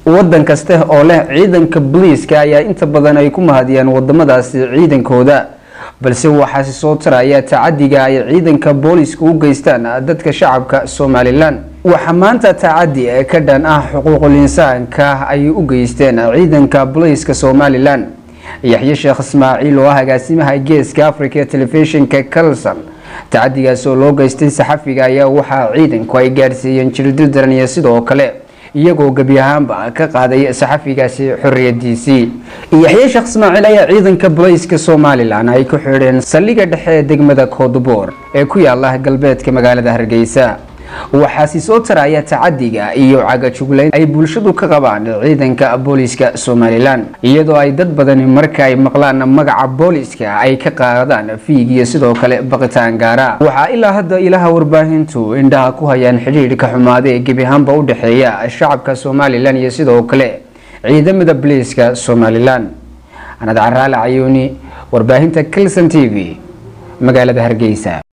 wadan kaste oo leh ciidanka booliiska ayaa inta badan ay ku mahadiyaan wadamadaasi ciidankooda balse waxaasi soo taraya tacadiga ay ciidanka booliiska u geystaan dadka shacabka somalilan waxaa maanta tacadi ka dhan ah xuquuqul insaanka ay u geysteen ciidanka booliiska somalilan yaxye sheekh ismaaciil oo ah agaasimaha geeska africa telefishinka calson tacadigaas oo loo geystay saxafiga ayaa waxaa ciidanku ay gaadhsiiyeen jirdil daran iyo sidoo kale iyagoo gebi ahaanba ka qaaday saxafigaasi xoriyadiisii yaxye sheekh ismaaciil ayaa ciidanka booliiska somalilan ay ku xidheen saldhiga dhexe ee degmada koodboor ee ku yaala galbeedka magaalada hargeysa waxaasi soo taraya tacadiga iyo cagajuglayn ay bulshadu ka qabaan ciidanka booliiska somalilan iyadoo ay dad badani marka ay maqlaan magaca booliiska ay ka qaadaan fiig iyo sidoo kale baqitaan gaara waxaa ilaa hadda ilaha warbaahintu indhaha ku hayaan xidhiidhka xumaada ee gebi ahaanba u dhexeeya shacabka somalilan iyo sidoo kale ciidamada booliiska somalilan anad caraale cayuuni warbaahinta kilson t v magaalada hargeysa